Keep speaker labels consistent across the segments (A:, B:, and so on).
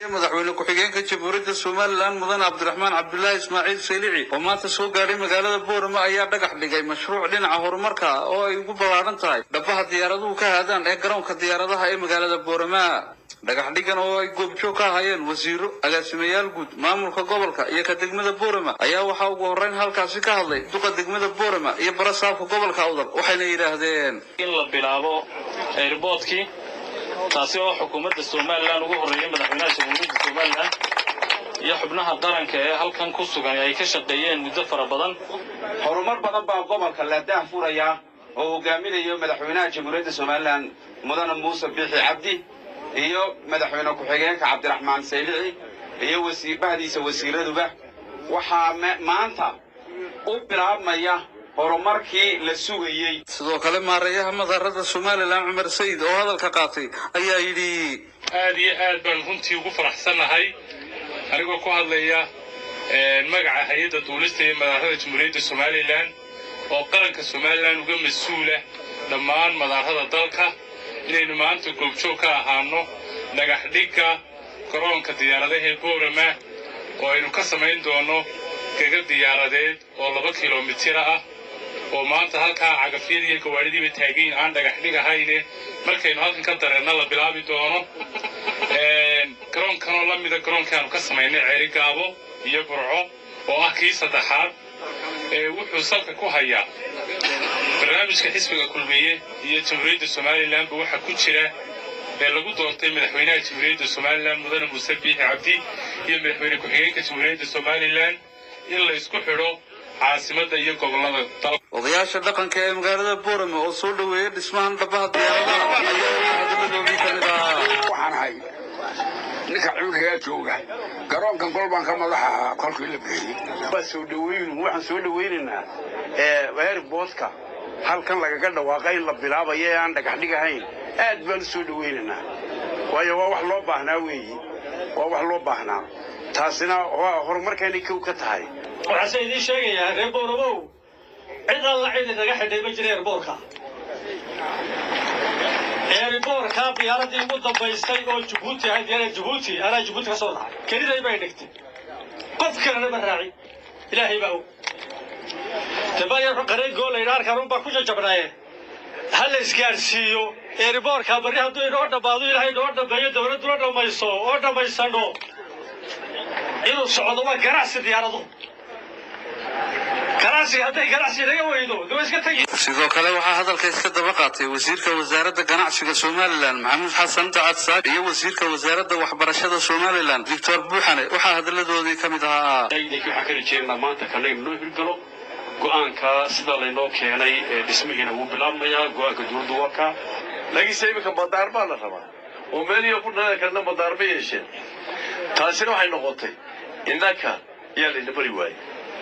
A: madaxweyne ku-xigeenka jamhuuriyadda somalilan mudan cabdiraxmaan cabdulaahi ismaaciil saylici oo maanta soo gaadhay magaalada boorama ayaa dhagax dhigay mashruuc dhinaca horumarka oo ay ugu ballaaran tahay dhabaha diyaaraduhu ka haadaan ee garoonka diyaaradaha ee magaalada boorama dhagax dhigan oo ay goobjoog ka ahaayeen wasiiro agaasimayaal guud maamulka gobolka iyo ka degmada boorama ayaa waxaa ugu horreyn halkaasi ka hadlay duqa degmada boorama iyo barasaabka gobolka awdal waxayna yidhaahdeen
B: in la bilaabo airboodkii taasi oo xukuumadda somalilan ugu horreeyay madaxweynaha jamhuuriyadda somalilan iyo xubnaha qaranka ee halkan ku sugan ay ka shaqeeyeen muddo fara badan
C: horumar badan baa gobolka la daahfuraya oo hogaaminayo madaxweynaha jamhuuriyadda somalilan mudane muuse biixi cabdi iyo madaxweyne ku-xigeenka cabdiraxmaan saylici iyo bahdiisa wasiiraduba waxaa maanta u bilaabmaya horumarkii la sugayey
A: sidoo kale maareeyaha madaarada somalilan cumar sayid oo hadalka qaatay ayaa yidhi
D: aad iyo aad baan runtii ugu faraxsannahay anigoo ku hadlaya magaca hay-adda duulista iyo madaarada jamhuuriyadda somalilan oo qaranka somalilan uga mas-uula dhammaan madaarada dalka inaynu maanta goobjoog ka ahaano dhagax dhigga garoonka diyaaradaha boorama oo aynu ka samayn doono gega diyaaradeed oo laba kilomitira ah oo maanta halkaa cagafyadii iyo gawaadhidiiba taagayin aan dhagax dhig ahayne markaynu halkan ka dareenna la bilaabi doono garoonkanoo la mida garoonkii aanu ka samaynay ceeri gaabo iyo burco oo ah kii saddexaad wuxuu salka ku hayaa barnaamijka xisbiga kulmiye iyo jamhuuriyadda somalilanba waxaa ku jira ee lagu doontay madaxweynaha jamhuuriyadda somalilan mudane muuse biixi cabdi iyo madaxweyne ku-xigeenka jamhuuriyadda somalilan in la isku xidho caasimadda iyo gobollada dalka
A: odayaasha dhaqanka ee magaalada boorame oo soo dhoweeyay dhismahan dhabaha diyaaradaha ayaa hadaladoodii ka mid ahaa
E: waxaan ahay ninka cuurkagaa jooga garoonkan gol baan ka madaxa ahaa kolkii la bixiyey
C: waa soo dhaweyn waxaan soo dhawaynaynaa airboodka halkan lagaga dhawaaqa in la bilaabayo ee aan dhagax dhig ahayn aad baan u soo dhawaynaynaa waayo waa wax loo baahnaa weeyi waa wax loo baahnaa taasina waa horumarkaynay kow ka tahay
F: waxaase idiin sheegayaa reer boorobow cid alla cid inaga xidhay ma jira eerboorka eerboorka diyaaradii ugu dambaysay oo jabuuti ahayd diyaarada jabuuti anaa jabuuti ka soo dhacay keliday bay dhigtay qof kalena ma raaci ilaahay baa og dabaya qareed goolayna arkaan unbaa ku jajabnaaye ha la isgaadhsiiyo eerboorka barri hadduu inoo dhammaado ilaahay inoo dhammeeyo dawladduna dhammayso oo dhammaysano inuu socdo waa ganacsi diyaaradu ganacsi hadday ganacsi naga weydo de waa iska tegi
A: sidoo kale waxaa hadalka iska daba qaatay wasiirka wasaaradda ganacsiga somalilan maxamuud xasan dacad saad iyo wasiirka wasaaradda waxbarashada somalilan doctor buuxane waxaa hadaladoodii ka mid ahaa
B: waxaan ka rajeynaa maanta kana inoo hirgalo go'aanka sida laynoo keenay ee dhismihiina wuu bilaabmayaa go'aanka dowladdu waa kaa
G: laakiinse iminka madaar baa la rabaa oo meeliyo ku dhalan karna madaar ma yeesheen taasina waxay noqotay innaka yaa layna bari waayey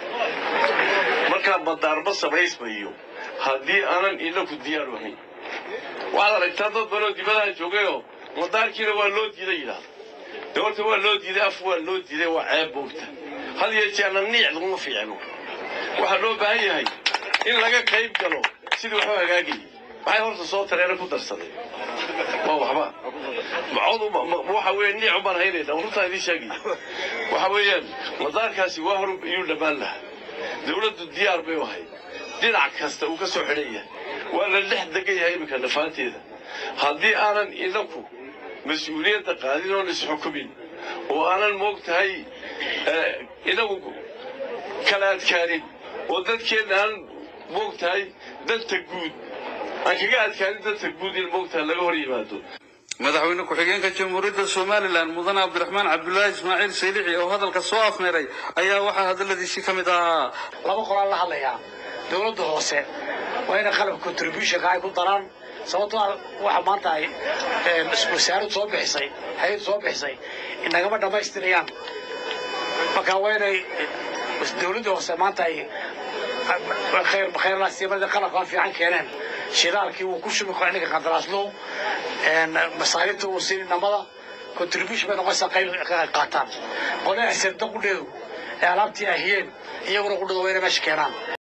G: markaa madaarma samaysmayo haddii aanan inaku diyaaru ahayn waxaad aragtaa dad banoo dibadaha joogayoo madaarkiina waa loo diiday yidhaahda de horta waa loo diiday af waa loo diiday waa ceeb boogta had iyo jeerna niic laguma fiicno waxaa loo baahan yahay in laga qayb galo sidii waxu hagaagayay maxay horta soo tareena ku darsadeen waa waxba macoodu waxa weeye niicu baan haynayna runtaa idiin sheegaya waxa weeyaan madaarkaasi waa hor iyuu dhammaan lahaa dawladdu diyaar bay u ahayd dhinac kasta uu ka soo xidhan yahay waa la dhex degan yahay iminka nafaanteeda haddii aanan inaku mas-uuliyadda qaadin oon isxukumin oo aanan moog tahay inagu kala adkaanin oo dadkeenna aan moog tahay danta guud aan kaga adkaanin danta guud in moog tahay laga hor yimaado
A: madaxweyne ku-xigeenka jamhuuriyadda somalilan mudane cabdiraxmaan cabdulaahi ismaaciil saylici oo hadalka soo afmeeray ayaa waxaa hadaladiisii ka mid ahaa
H: laba qolaan la hadlayaa dowladda hoose waa inay qalabka contributionka ay ku daraan sababtoo waxa maanta ay wasaarad soo bixisay hay-ad soo bixisay inagama dhammaystirayaan marka waa inay dowladda hoose maanta ay khayrlaasiimada qalabkaan fiican keeneen shidaalkii wuu ku shubi kara ninka qandaraaslow masaariifta uu siin namada contribution bay noqonaysaa qayb ka qaataan qolaha sirda qudheedu ee alaabtii ahiyeen iyaguna qudhada waa inay meesha keenaan